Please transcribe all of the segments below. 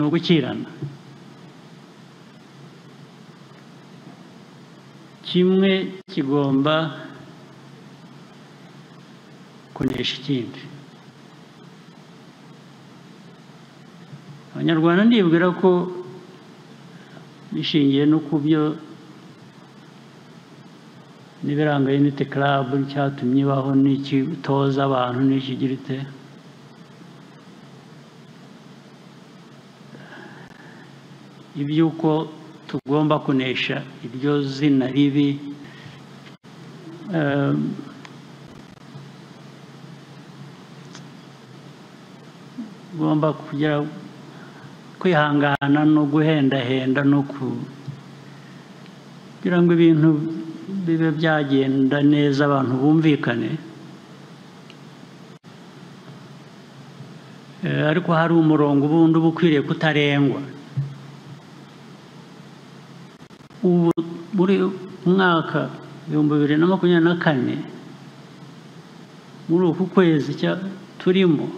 ugukirana kimwe kigomba kunesha ikindi abanyarwanda nibwira ko bishingiye no ku byo n'ibiranga unity club cyatumye ibaho n'iki itoza abantu n'ikigira ite iby'uko tugomba kunesha iryo zina ribi ehm, ugomba kugira kwihangana no guhendahenda no ku- kugira ngo ibintu bibe byagenda neza abantu bumvikane Eh, ariko hari umurongo ubundi uba ukwiriye kutarengwa ubu muri mwaka ibihumbi bibiri na makumyabiri na kane muri uku kwezi cya- turimo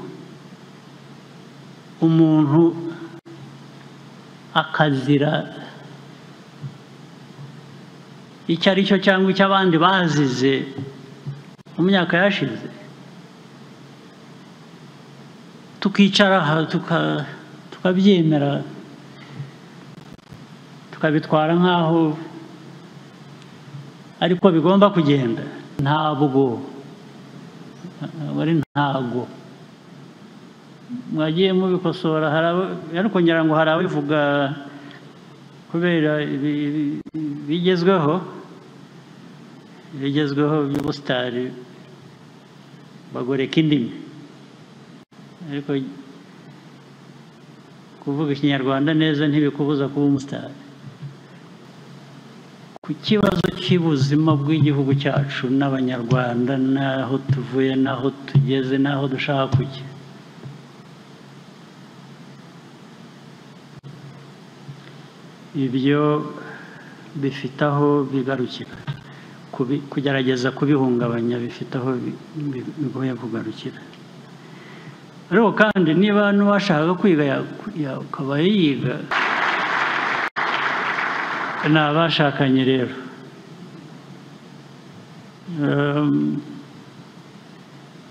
umuntu akazira icyo ari cyo cyangwa icyo abandi bazize mu myaka yashize tukicara aha tuka- tukabyemera tukabitwara nk'aho ariko bigomba kugenda ntabwo wari ntago mwagiye mubikosora hari abo- ariko ngira ngo hari ababivuga kubera ibi- ibi- bigezweho bigezweho by'ubusitari bagoreka indimi ariko kuvuga ikinyarwanda neza ntibikubuza kuba umusitari ku kibazo cy'ubuzima bw'igihugu cyacu n'abanyarwanda n'aho tuvuye n'aho tugeze n'aho dushaka kujya ibyo bifite aho bigarukira Kubi- kugerageza kubihungabanya bifite aho bi- bi- bigoye kugarukira ariko kandi niba n'uwashaka kwiga ya- ya- akaba yiga ni abashakanye rero Ehm,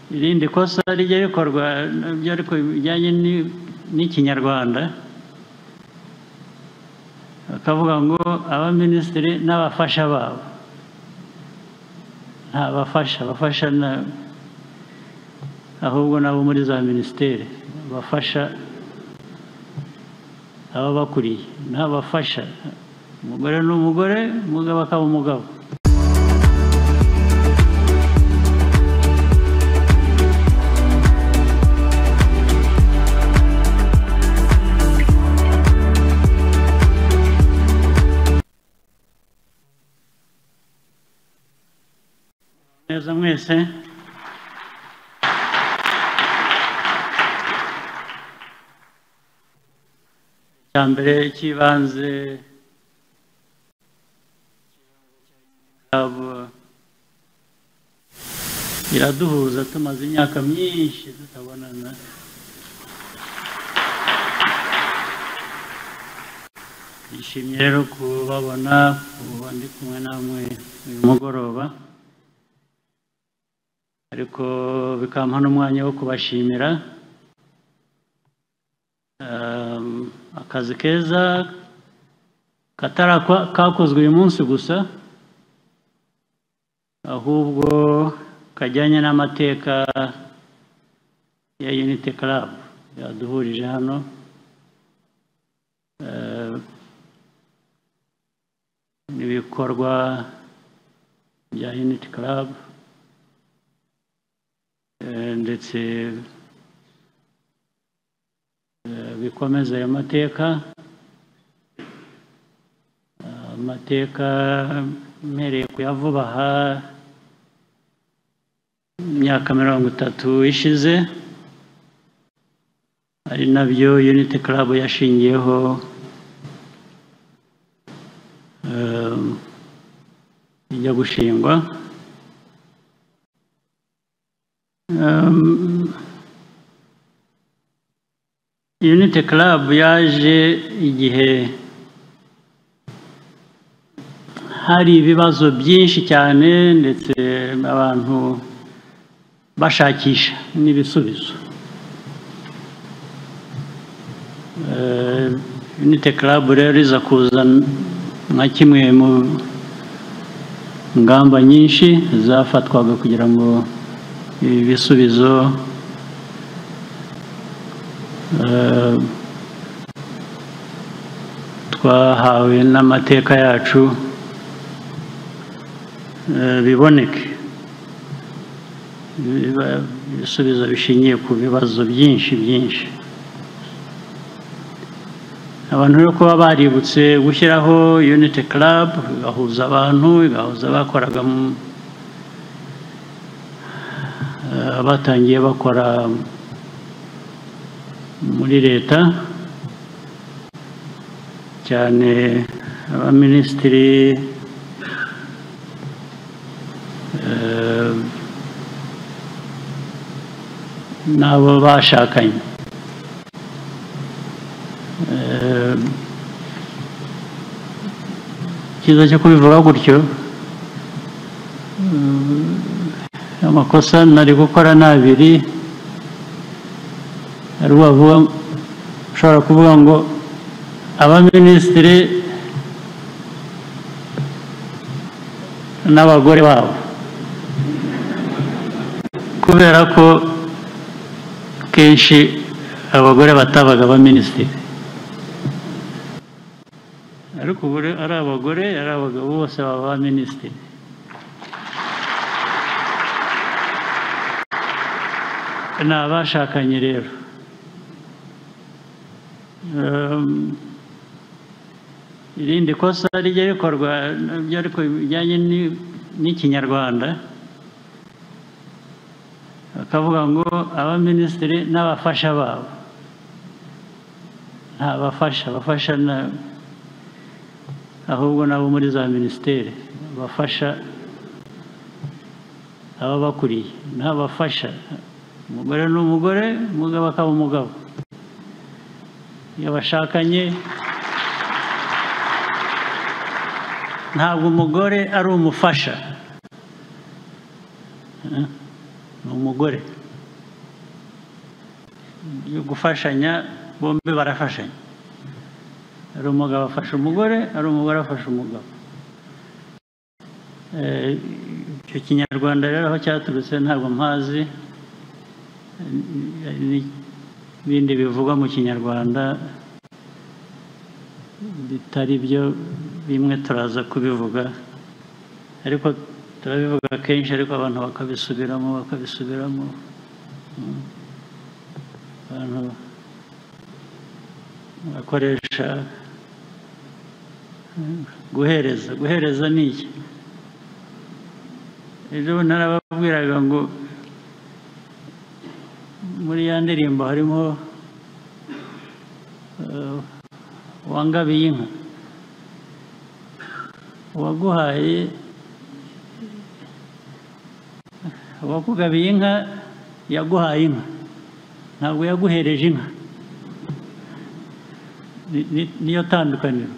irindi kosa rijya rikorwa nabyo ariko bijyanye ni- n'ikinyarwanda bakavuga ngo abaminisitiri n'abafasha babo nta bafasha abafasha na- ahubwo nabo muri za minisiteri abafasha ababakuriye n'abafasha umugore ni umugore umugabo akaba umugabo neza mwese icya mbere cy'ibanze Abo- iraduhuza tumaze imyaka myinshi tutabonana nishimye rero kubabona kuba ndi kumwe namwe uyu mugoroba ariko bikampa n'umwanya wo kubashimira Um, akazi keza katari aka- kakozwe uyu munsi gusa ahubwo kajyanye n'amateka ya Unity Club yaduhurije hano Eh, n'ibikorwa bya Unity Club eh, ndetse eh, bikomeza ayo mateka Eh, amateka mpereye kuyavuba aha imyaka mirongo itatu ishize ari nabyo Unity Club yashingiyeho eh, ijya gushingwa Um, unite club yaje igihe hari ibibazo byinshi cyane ndetse abantu bashakisha n'ibisubizo Eh, unite club rero iza kuza nka kimwe mu ngamba nyinshi zafatwaga kugira ngo ibi bisubizo eh, twahawe n'amateka yacu eh, biboneke Biba- ibisubizo bishingiye ku bibazo byinshi byinshi abantu rero kuba baributse gushyiraho unity club igahuza abantu igahuza abakoraga mu- eh, abatangiye bakora muri leta cyane abaminisitiri eh, n'abo bashakanye Eh, icyiza cyo kubivuga gutyo eh, amakosa nari gukora ni abiri hari uwavuga ushobora kuvuga ngo abaminisitiri n'abagore babo kubera ko kenshi abagore batabaga abaminisitiri ariko ubu rero ari abagore ari abagabo bose baba ba minisitiri ni abashakanye rero Ehm, irindi kosa rijya rikorwa nabyo ariko bijyanye ni- n'ikinyarwanda bakavuga ngo abaminisitiri n'abafasha babo nta bafasha abafasha na- ahubwo n'abo muri za minisiteri bafasha ababakuriye n'abafasha umugore ni umugore umugabo akaba umugabo iyo bashakanye ntabwo umugore ari umufasha Eh, ni umugore yo gufashanya bombi barafashanya ari umugabo afasha umugore ari umugore afasha umugabo Eh, icyo kinyarwanda rero aho cyaturutse ntabwo mpazi Eh, ni- n'ibindi bivugwa mu kinyarwanda bitari byo bimwe turaza kubivuga ariko turabivuga kenshi ariko abantu bakabisubiramo bakabisubiramo Mm. abantu bakoresha mm, guhereza guhereza ni iki ejo narababwiraga ngo muri ya ndirimbo harimo eh, wangabiye inka uwaguhaye uwakugabiye inka yaguhaye inka ntabwo yaguhereje inka Ni- ni- niyo tandukaniro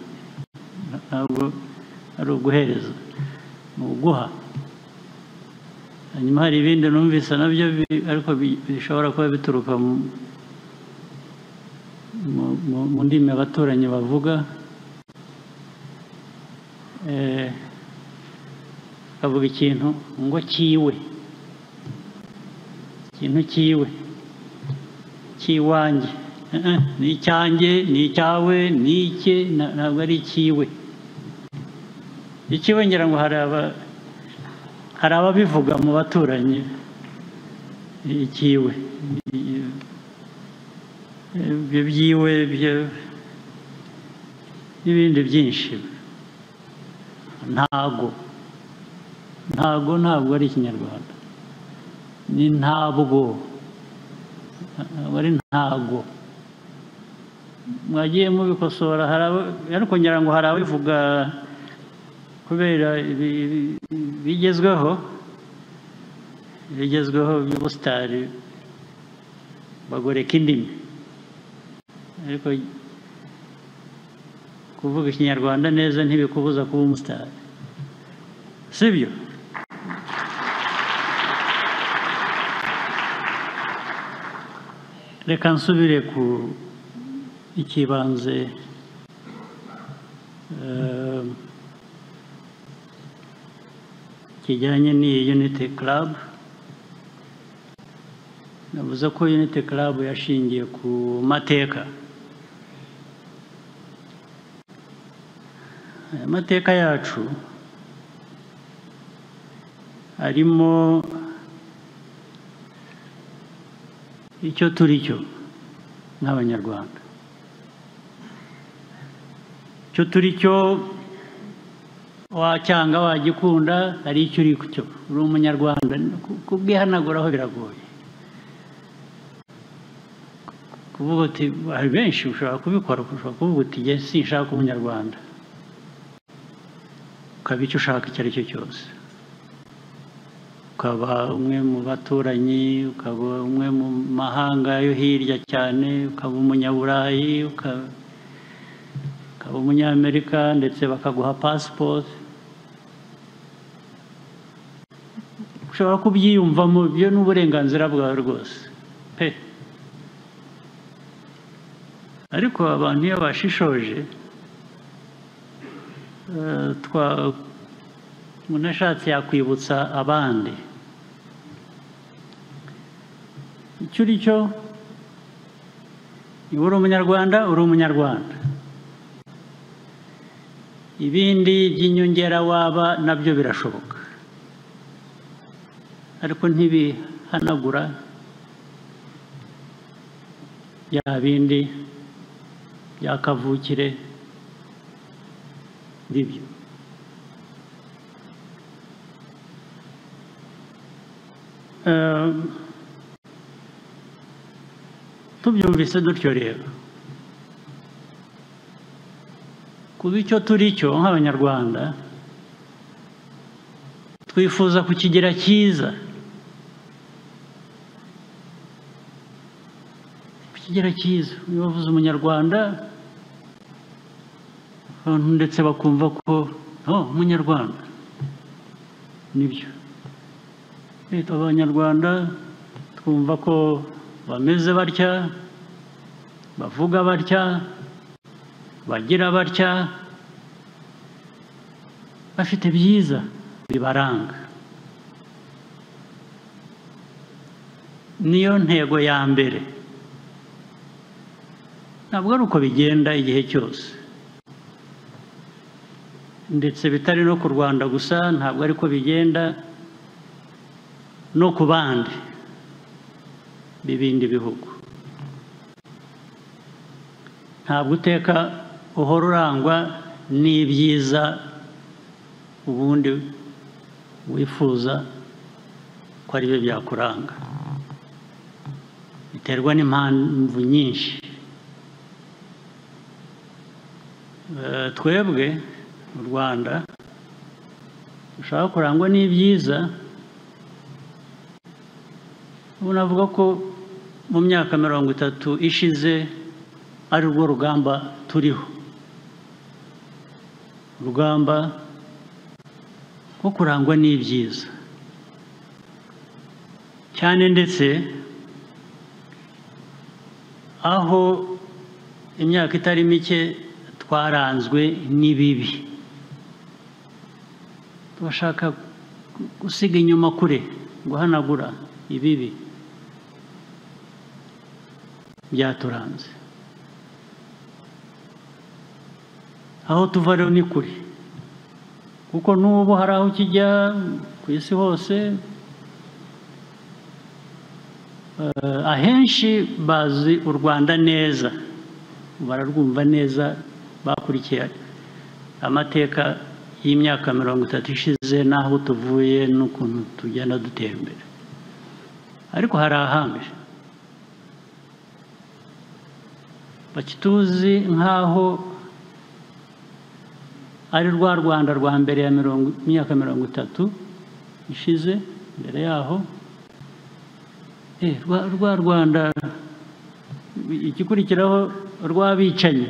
Nta- ntabwo ari uguhereza ni uguha hanyuma hari ibindi numvise nabyo bi- ariko bi- bishobora kuba bituruka mu- mu- mu- mu ndimi abaturanyi bavuga Eh, akavuga ikintu ngo kiwe ikintu kiwe cy'iwanjye Eh, eh, ni icyanjye ni icyawe ni icye na- ntabwo ari ikiwe ikiwe ngira ngo hari aba- hari ababivuga mu baturanyi ikiwe ibyo byiwe byo- n'ibindi byinshi ntago ntago ntabwo ari ikinyarwanda ni ntabwo ntabwo ari ntago mwagiye mubikosora hari abo- ariko ngira ngo hari ababivuga kubera ibi- ibi- bigezweho bigezweho by'ubusitari bagoreka indimi ariko kuvuga ikinyarwanda neza ntibikubuza kuba umusitari sibyo reka nsubire ku ikibanze eh, kijyanye n'iyi unity club navuze ko unity club yashingiye ku mateka aya mateka yacu arimo icyo turi cyo nk'abanyarwanda icyo turi cyo wacyanga wagikunda hari icyo uri cyo uri umunyarwanda kubwihanaguraho biragoye kuvuga uti hari benshi ushobora kubikora ushobora kuvuga uti njye sinshaka umunyarwanda ukaba icyo ushaka icyo ari cyo cyose ukaba umwe mu baturanyi ukaba umwe mu mahanga yo hirya cyane ukaba umunyaburayi ukaba ukaba umunyamerika ndetse bakaguha pasipoti ushobora kubyiyumvamo ibyo ni uburenganzira bwawe rwose pe ariko abantu iyo bashishoje eh, twa- umuntu ashatse yakwibutsa abandi icyo uri cyo niba uri umunyarwanda uri umunyarwanda ibindi by'inyongera waba nabyo birashoboka ariko ntibihanagura bya bindi bya kavukire bibyo Eh, tubyumvise dutyo rero kuba icyo turi cyo nk'abanyarwanda twifuza kukigira cyiza kukigira cyiza iyo bavuze umunyarwanda abantu ndetse bakumva ko no umunyarwanda nibyo leta abanyarwanda twumva ko bameze batya bavuga batya bagira batya bafite byiza bibaranga niyo ntego ya mbere ntabwo ari uko bigenda igihe cyose ndetse bitari no ku rwanda gusa ntabwo ari ko bigenda no ku bandi b'ibindi bihugu ntabwo uteka uhora urangwa n'ibyiza ubundi wifuza ko ari byo byakuranga biterwa n'impamvu nyinshi Eh, twebwe mu rwanda dushaka kurangwa n'ibyiza ubu navuga ko mu myaka mirongo itatu ishize ari rwo rugamba turiho urugamba rwo kurangwa n'ibyiza cyane ndetse aho imyaka itari mike twaranzwe n'ibibi turashaka gusiga inyuma kure guhanagura ibibi byaturanze aho tuva rero ni kure kuko n'ubu hari aho kijya ku isi hose Eh, ahenshi bazi u rwanda neza bararwumva neza bakurikiye amateka y'imyaka mirongo itatu ishize n'aho tuvuye n'ukuntu tugenda dutera imbere ariko hari ahandi bakituzi nk'aho ari rwa rwanda rwa mbere ya mirongo imyaka mirongo itatu ishize mbere yaho eh, rwa rwa rwanda igikurikiraho rw'abicanyi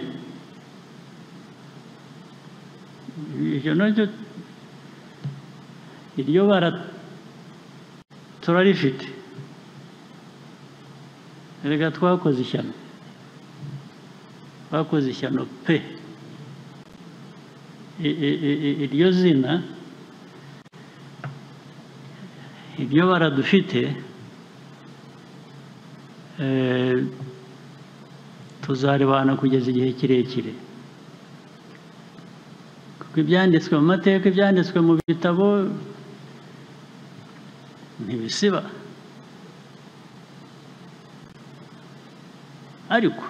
ibyo nabyo iryo bara turarifite reka twakoze ishyano twakoze ishyano pe I- i- i- iryo zina ibyo bara dufite eh, tuzarebana kugeza igihe kirekire kuko ibyanditswe mu mateka ibyanditswe mu bitabo ntibisiba ariko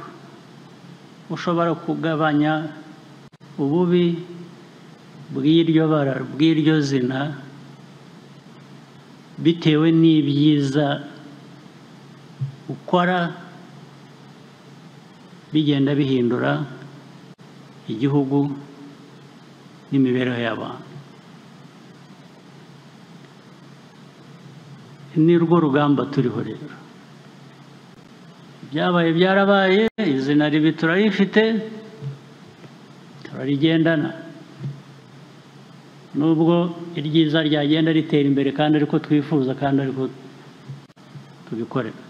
ushobora kugabanya ububi bw'iryo bara bw'iryo zina bitewe n'ibyiza ukora bigenda bihindura igihugu n'imibereho y'abantu ni rwo rugamba turiho rero ibyabaye byarabaye izina ribi turarifite turarigendana nubwo iryiza ryagenda ritera imbere kandi ariko twifuza kandi ariko tubikorera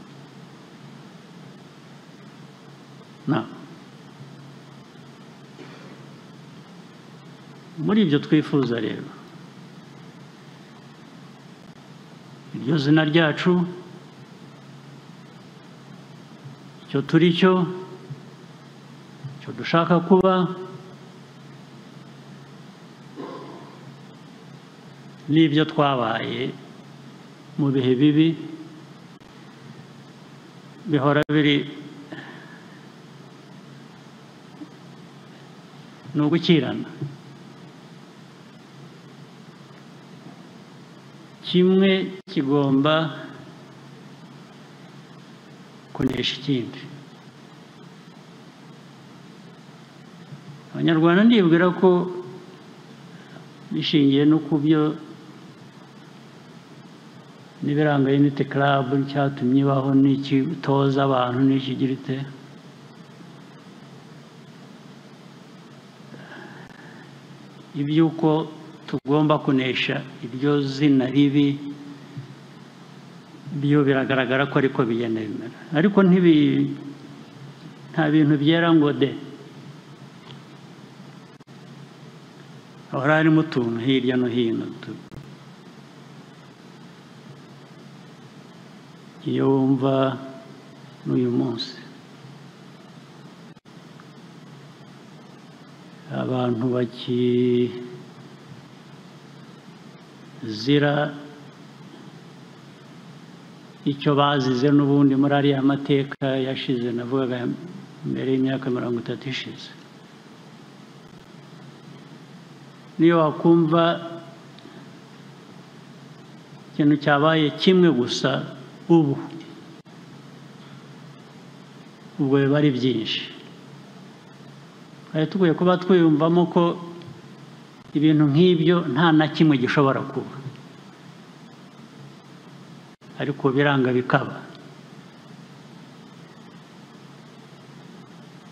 na muri ibyo twifuza rero iryo zina ryacu icyo turi cyo icyo dushaka kuba n'ibyo twabaye mu bihe bibi bihora biri ni ugukirana kimwe kigomba kunesha ikindi abanyarwanda ndibwira ko bishingiye no ku byo n'ibiranga unity club cyatumye ibaho n'iki utoza abantu n'iki igira ite iby'uko tugomba kunesha iryo zina ribi byo biragaragara ko ariko bigenda bimera ariko ntibi nta bintu byera ngo de hahora harimo utuntu hirya no hino tu- iyo wumva n'uyu munsi abantu bakizira icyo bazize n'ubundi muri ariya mateka yashize navugaga mbere y'imyaka mirongo itatu ishize niyo wakumva ikintu cyabaye kimwe gusa ubu ubwo biba ari byinshi twari tukwiye kuba twiyumvamo ko ibintu nk'ibyo nta na kimwe gishobora kuba ariko biranga bikaba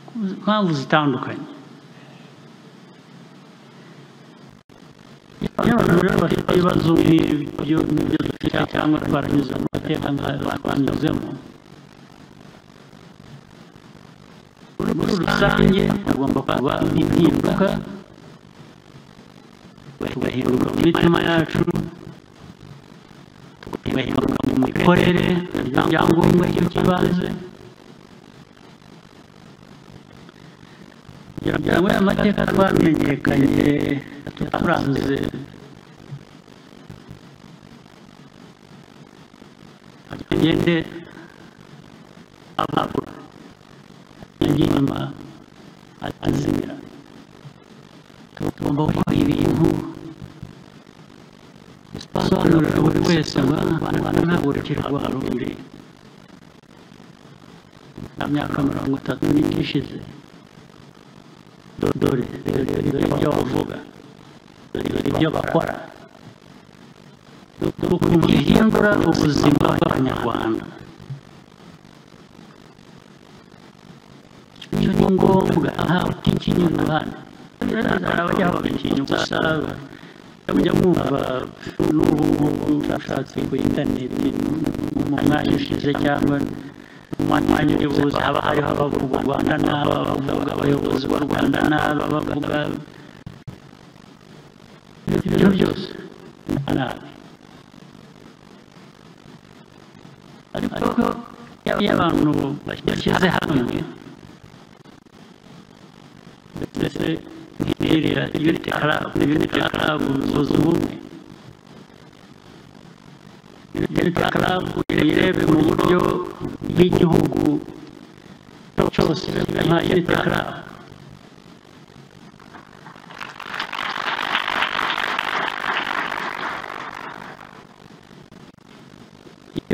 ku mpamvu zitandukanye iyo abantu rero bafite ibibazo nk'ibyo nk'ibyo dufite cyangwa baranyuze mu mateka nk'ayo twanyuzemo muri rusange hagomba kuba impinduka tugahindura mu mitima yacu tugahindura mu mikorere ibyangombwa by'ibanze kugira ngo aya mateka twamenyekanye turanze agende ababura inyuma azimira tugomba gukora ibintu bisobanurira buri wese ngo abana ntabwo urukira rwa rundi nta myaka mirongo itatu n'indi ishize dore dore dore ibyo bavuga dore dore ibyo bakora ukuntu bihindura ubuzima bw'abanyarwanda icyo ni ngombwa ntawe utinya uruhande arabajya babitinya gusa mujya mwumva n'ubu ngubu ushatse kuri interineti mu mwanya ushize cyangwa mu mwanya uri buze haba hariho abavuga u rwanda n'aba bavuga abayobozi b'u rwanda n'aba bavuga ibintu byose nabi ariko iyo abantu bashyize hamwe ndetse nk'irira yunite karabu yunite karabu zuza ubumwe yunite karabu irebe mu buryo bw'igihugu cyose nka yunite karabu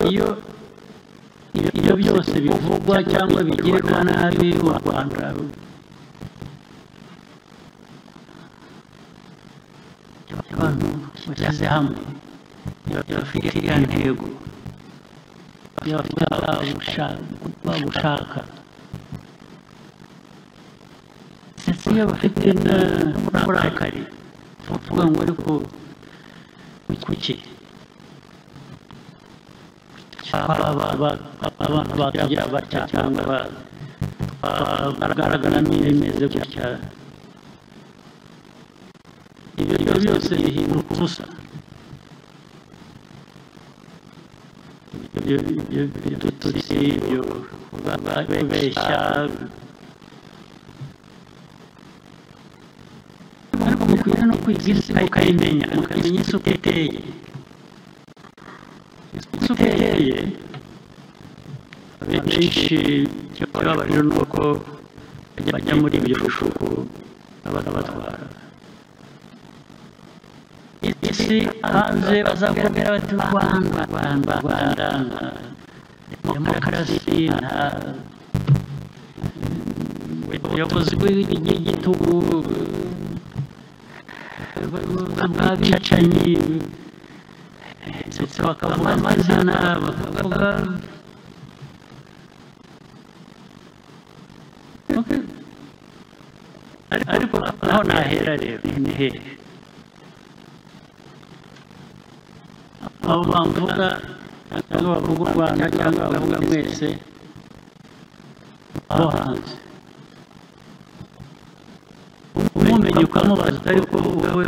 iyo ibyo byose bivugwa cyangwa bigirwa nabi u rwanda abantu bashyize hamwe bafite iriya ntego bafite bagushaka ndetse iyo bafite n'uburakari bavuga ngo ariko kuki abantu bakagira batya cyangwa bagaragara n'ibimeze gutya ibyo byose bihinduka ubusa ibitutsi ibyo kubeshya ariko mukwiye no kwiga isi mukayimenya mukamenya isi uko iteye isi uko iteye benshi ikibabaje ni uko bajya muri ibyo bishuko abatwara isi hanze bazakubwira bati u rwanda rwanda rwanda demokarasi nta ubuyobozi bw'igitugu bw'abicanyi ndetse bakavuga amazina bakavuga ariko naho nahera rero ni hehe aho bavuga cyangwa bavuga u rwanda cyangwa bavuga mwese aho hanze umumenye ukamubaza ariko wowe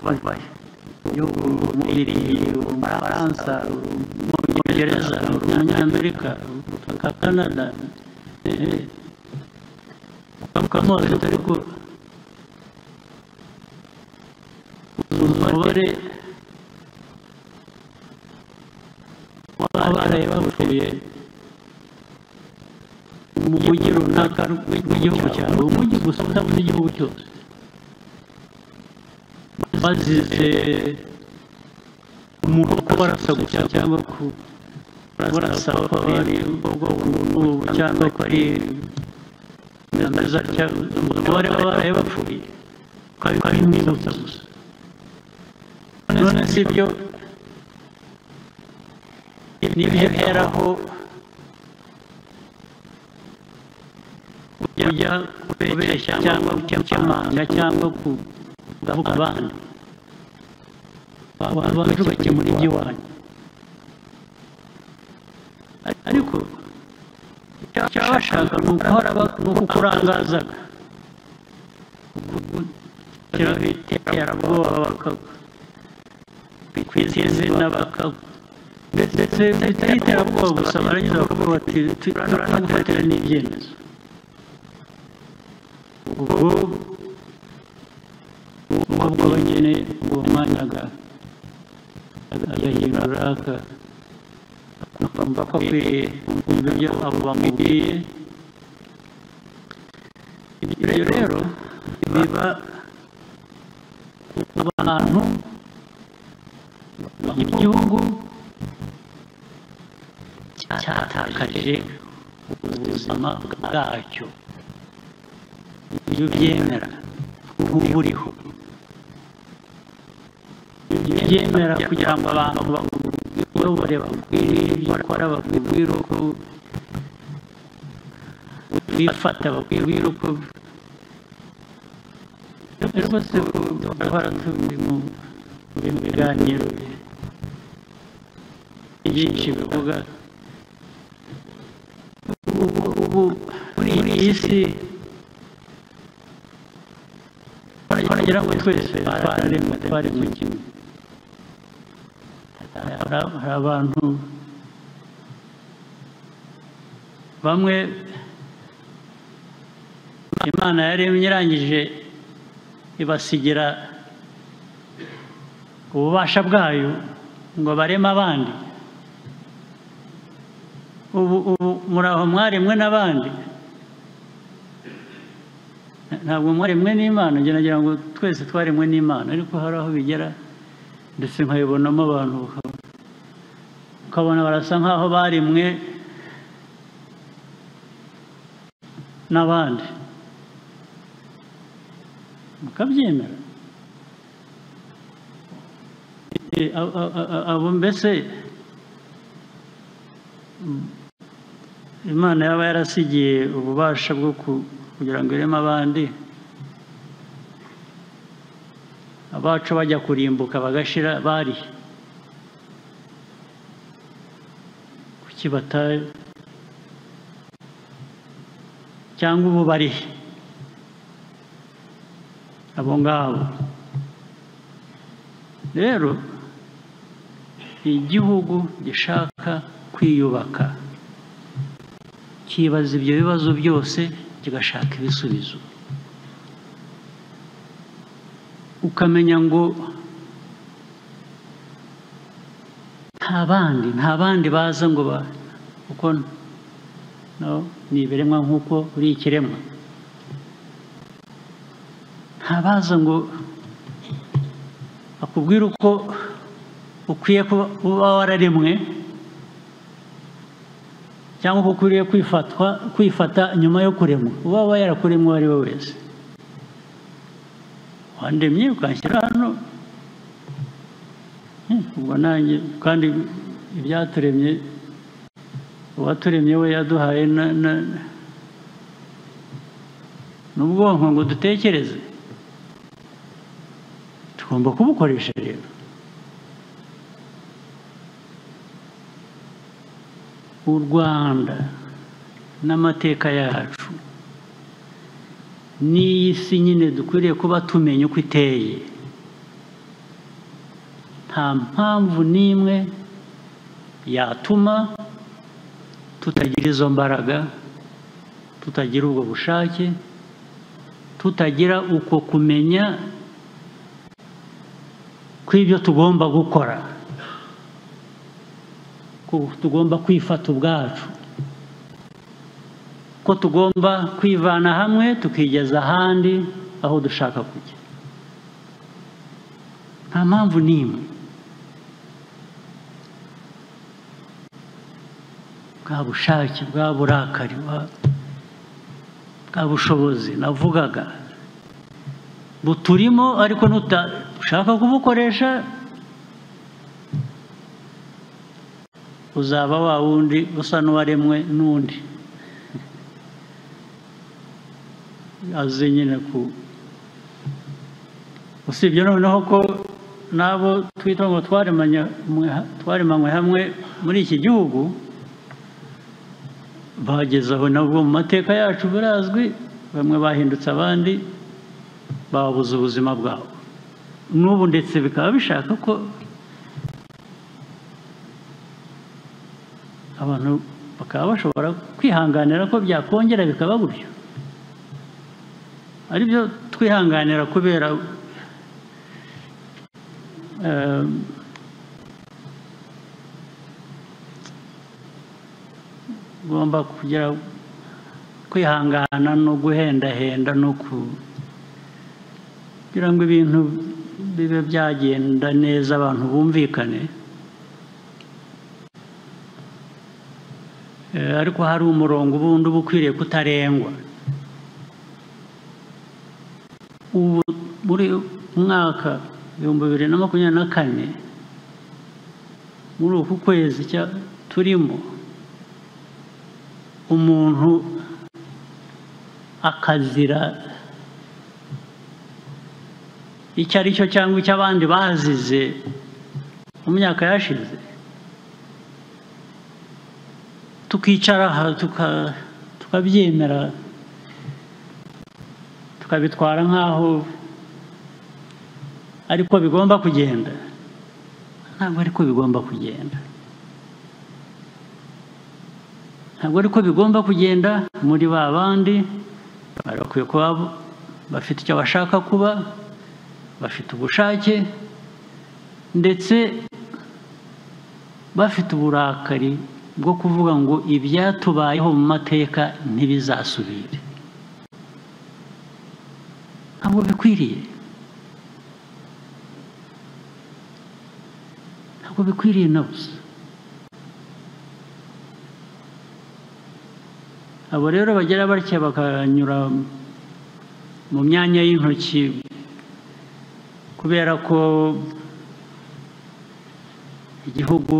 wabaye igihugu umubiri umufaransa umwongereza umunyamerika ubutaka canada ukamubaza ariko umubare bareba bavuye mu mujyi runaka w'igihugu cyabo umujyi gusa udabuze igihugu cyose bazize umuntu wo kubarasa gusa cyangwa kubarasa ko ari ubwoko cyangwa ko ari neza cyangwa umubare w'abaraye bapfuye ukaba ari mwibutsa gusa none si byo n'ibihe biheraho ujya kubeshya cyangwa gukemanga cyangwa kugabuka abandi abantu bakemura iby'iwanyu ariko icyo bashaka ni uguhora kukurangazaga iterabwoba bakakwiza izina bakakwiza ndetse bitari iterabwoba gusa barangiza bakavuga bati turanagufatira n'ibyemezo ubwo ubwo bagene uwo mwanya agahindura aka akumva ko akwiriye kumva ibyo abo bamubwiye ibyo rero biba abantu igihugu cyatakaje ubuzima bwacyo ibyo byemera nk'uburiho byemera kugira ngo abantu bakuyobore bakwiriye ibyo ukora bakubwire uko bifata bakwibwira uko rwose bahora turi mu mu biganiro byinshi bivuga ubu ubu muri iyi si twaragira ngo twese twaremwe twari mu kimwe hari abantu bamwe imana yaremye irangije ibasigira ububasha bwayo ngo bareme abandi ubu ubu muri aho mwaremwe n'abandi ntabwo mwaremwe n'imana njye nagira ngo twese twaremwe n'imana ariko hari aho bigera ndetse nkayibonamo abantu ukabona barasa nk'aho baremwe n'abandi mukabyemera abo mbese imana yaba yarasigiye ububasha bwo kugira ngo ireme abandi abacu bajya kurimbuka bagashira bari kuki bataye cyangwa ubu barihe abo ngabo rero igihugu gishaka kwiyubaka kibaza ibyo bibazo byose kigashaka ibisubizo ukamenya ngo nta bandi nta bandi baza ngo ba kuko ni ibiremwa nk'uko uri ikiremwa ntabaza ngo akubwire uko ukwiye kuba wararemwe cyangwa uko ukwiriye kwifatwa kwifata nyuma yo kuremwa uba yarakuremwe uwo ari we wese wandemye ukanshyira hano ubwo nanjye kandi ibyaturemye uwaturemye we yaduhaye n'ubwonko ngo dutekereze tugomba kubukoresha rero u rwanda n'amateka yacu n'iyi si nyine dukwiriye kuba tumenya uko iteye nta mpamvu n'imwe yatuma tutagira izo mbaraga tutagira ubwo bushake tutagira uko kumenya kw'ibyo tugomba gukora ko tugomba kwifata ubwacu ko tugomba kwivana hamwe tukigeza ahandi aho dushaka kujya nta mpamvu n'imwe bwa bushake bwa burakari bwa bushobozi navugaga buturimo ariko nutashaka kubukoresha uzaba wa wundi usa n'uwaremwe n'undi azi nyine ku usibye noneho ko n'abo twita ngo twaremanywe hamwe muri iki gihugu bageze aho nabwo mu mateka yacu birazwi bamwe bahindutse abandi babuze ubuzima bwabo n'ubu ndetse bikaba bishaka ko abantu bakaba bashobora kwihanganira ko byakongera bikaba gutyo aribyo twihanganira kubera ugomba kugira kwihangana no guhendahenda no kugira ngo ibintu bibe byagenda neza abantu bumvikane ariko hari umurongo ubundi uba ukwiriye kutarengwa ubu muri mwaka ibihumbi bibiri na makumyabiri na kane muri uku kwezi turimo umuntu akazira icyo ari cyo cyangwa icyo abandi bazize mu myaka yashize tukicara aha tuka- tukabyemera tukabitwara nk'aho ariko bigomba kugenda ntabwo ariko bigomba kugenda ntabwo ariko bigomba kugenda muri ba bandi bari bakwiye kuba bafite icyo bashaka kuba bafite ubushake ndetse bafite uburakari bwo kuvuga ngo ibyatubayeho mu mateka ntibizasubire ntabwo bikwiriye ntabwo bikwiriye na busa abo rero bagira batya bakanyura mu myanya y'intoki kubera ko igihugu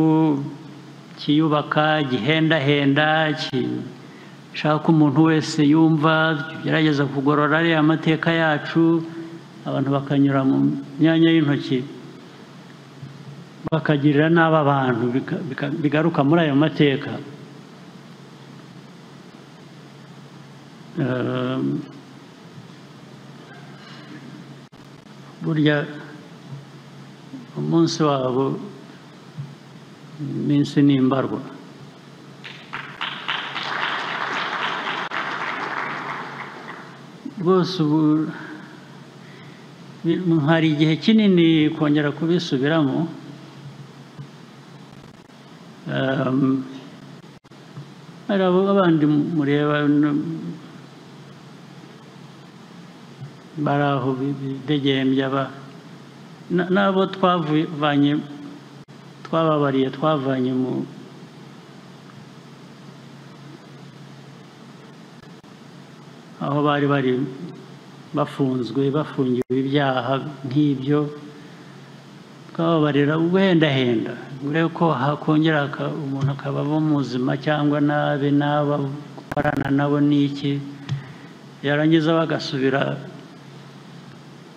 cyiyubaka gihendahenda gishaka umuntu wese yumva gerageza kugorora ariya mateka yacu abantu bakanyura mu myanya y'intoki bakagirira nabi abantu bika- bika- bigaruka muri ayo mateka Um, burya umunsi wabo iminsi ni imbarwa rwose ubu bi- hari igihe kinini kongera kubisubiramo Um, hari abo abandi mureba no- bari aho bidegembya ba- na- n'abo twavanye twababariye twavanye mu aho bari bari bafunzwe bafungiwe ibyaha nk'ibyo twababarira ubuhendahenda urebe ko hakongera haka- umuntu akaba aba muzima cyangwa nabi n'aba gukorana nabo n'iki yarangiza bagasubira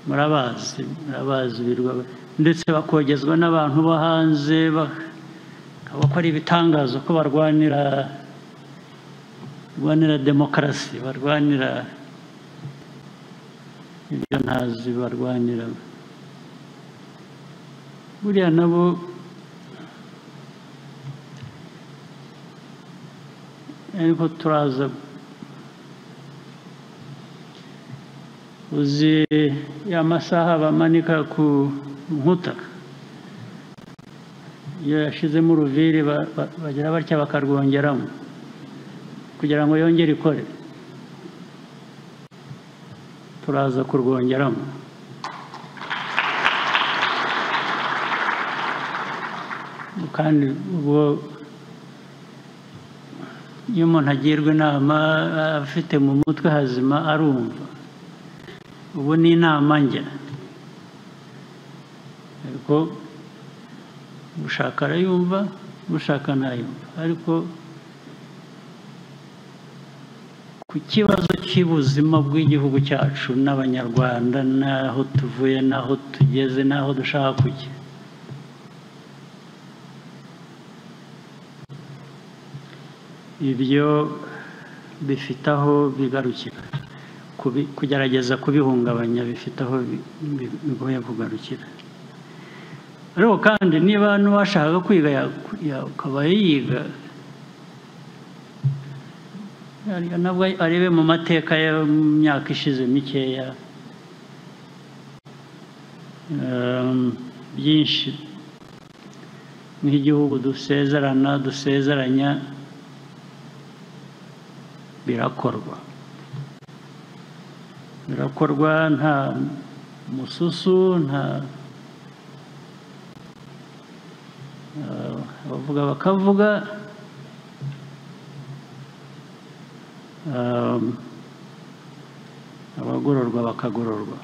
murabazi murabazi birwa ndetse bakogezwa n'abantu bo hanze ba- bakora ibitangaza ko barwanira barwanira demokarasi barwanira ibyo ntazi barwanira buriya nabo ariko turaza uzi ya masaha bamanika ku nkuta iyo yashizemo uruviri ba- ba- bagira batya bakarwongeramo kugira ngo yongere ikore turaza kurwongeramo kandi ubwo iyo umuntu agirwa inama afite mu mutwe hazima arumva ubu ni inama njye ariko ushaka arayumva ushaka ntayumva ariko ku kibazo cy'ubuzima bw'igihugu cyacu n'abanyarwanda n'aho tuvuye n'aho tugeze n'aho dushaka kujya ibyo bifite aho bigarukira kubi- kugerageza kubihungabanya bifite aho bi- bi- bigoye kugarukira ariko kandi niba n'uwashaka kwiga ya- ya- akaba yiga yari- nabwo arebe mu mateka yo mu myaka ishize mikeya Ehm, byinshi nk'igihugu dusezerana dusezeranya birakorwa birakorwa nta mususu nta Ah, abavuga bakavuga Ah, abagororwa bakagororwa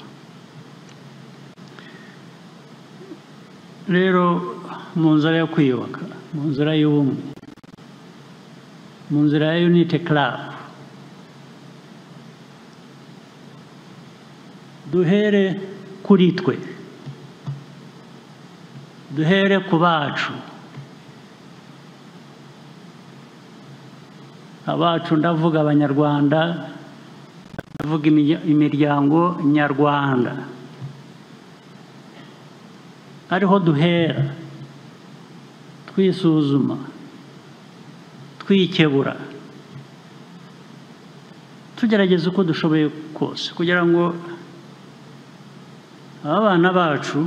rero mu nzira yo kwiyubaka mu nzira y'ubumwe mu nzira ya unity club duhere kuri twe duhere ku bacu abacu ndavuga abanyarwanda ndavuga imirya- imiryango nyarwanda ariho duhera twisuzuma twikebura tugerageza uko dushoboye kose kugira ngo abana bacu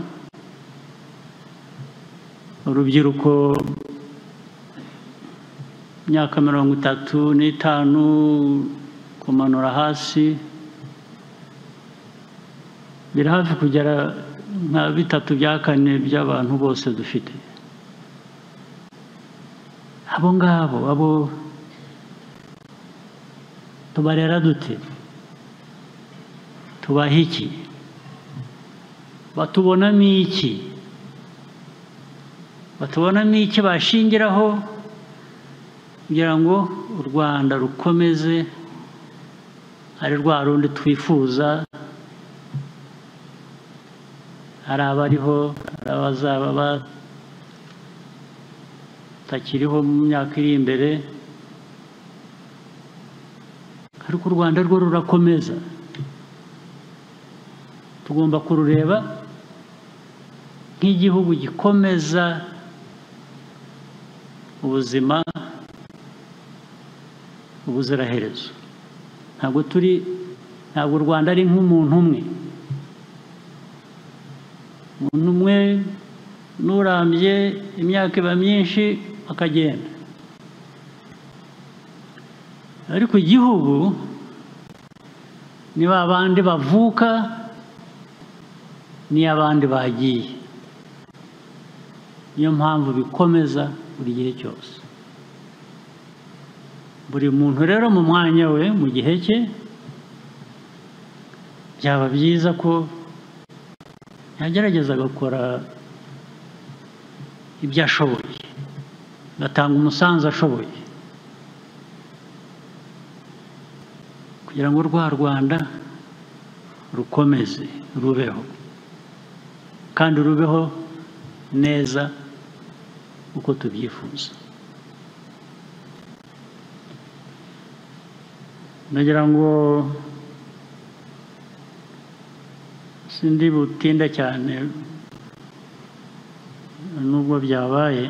urubyiruko imyaka mirongo itatu n'itanu kumanura hasi biri hafi kugera nka bitatu bya kane by'abantu bose dufite abo ngabo abo tubarera dute tubaha iki batubonamo iki batubonamo iki bashingiraho kugira ngo u rwanda rukomeze ari rwa rundi twifuza hari abariho hari abazaba batakiriho mu myaka iri imbere ariko u rwanda rwo rurakomeza tugomba kurureba nk'igihugu gikomeza ubuzima ubuziraherezo ntabwo turi ntabwo u rwanda ari nk'umuntu umwe umuntu umwe n'urambye imyaka iba myinshi akagenda ariko igihugu ni ba bandi bavuka n'iyo abandi bagiye niyo mpamvu bikomeza buri gihe cyose buri muntu rero mu mwanya we mu gihe cye byaba byiza ko yagerageza agakora ibyo ashoboye agatanga umusanzu ashoboye kugira ngo rwa rwanda rukomeze rubeho kandi rubeho neza uko tubyifuza nagira ngo sindi butinda cyane nubwo byabaye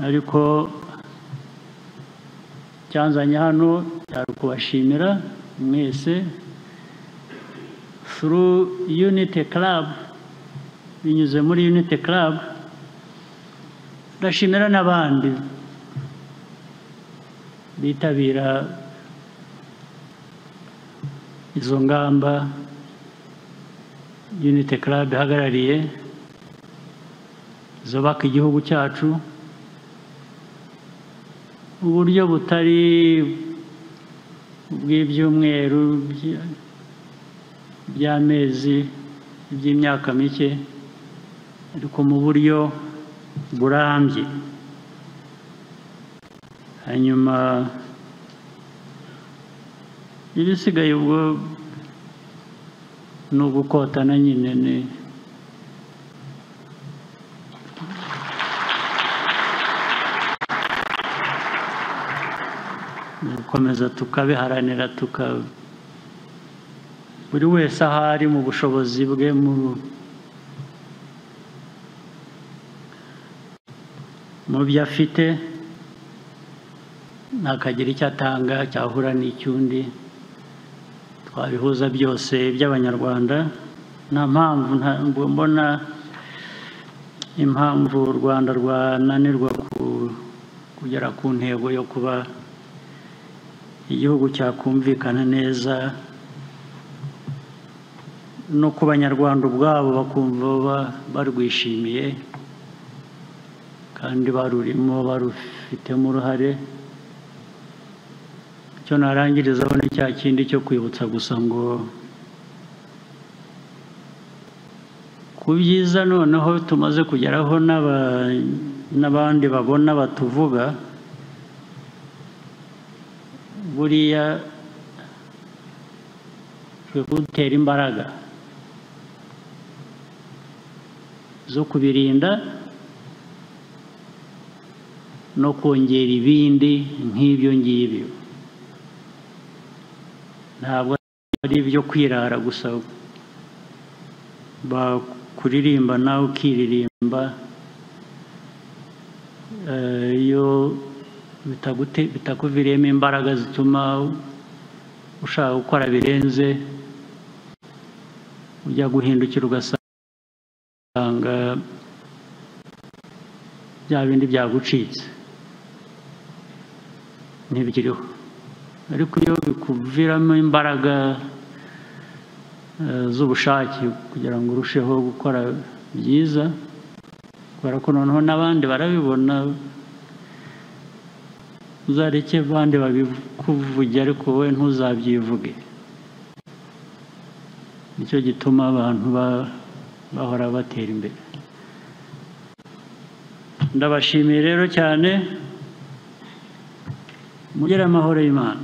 ariko cyanzanye hano cyari ukubashimira mwese through unity club binyuze muri unity club ndashimira n'abandi bitabira izo ngamba unity club ihagarariye zubaka igihugu cyacu uburyo butari bw'ibyumweru by- by'amezi by'imyaka mike ariko mu buryo burambye hanyuma ibisigaye ubwo ni ugukotana nyine ni gukomeza tukabiharanira tuka buri wese aho ari mu bushobozi bwe mu mu byo afite ntakagira icyo atanga cyahura n'icy'undi twabihuza byose by'abanyarwanda nta mpamvu ntabwo mbona impamvu u rwanda rwananirwa ku- kugera ku ntego yo kuba igihugu cyakumvikana neza no ku banyarwanda ubwabo bakumva ba- barwishimiye kandi barurimo barufitemo uruhare icyo narangirizaho ni cya kindi cyo kwibutsa gusa ngo ku byiza noneho tumaze kugeraho n'aba- n'abandi babona batuvuga buriya bikwiye kudutera imbaraga zo kubirinda no kongera ibindi nk'ibyo ngibyo ntabwo ari ibyo kwirara gusa bakuririmba nawe ukiririmba Eh, iyo bitagute- bitakuviriyemo imbaraga zituma ushaka gukora birenze ujya guhindukira ugasanga bya bindi byagucitse ntibikiriho ariko iyo bikuviramo imbaraga eh, z'ubushake kugira ngo urusheho gukora byiza kubera ko noneho n'abandi barabibona uzareke abandi babikuvuge ariko wowe ntuzabyivuge nicyo gituma abantu ba- bahora batera imbere ndabashimiye rero cyane mugire amahoro y'imana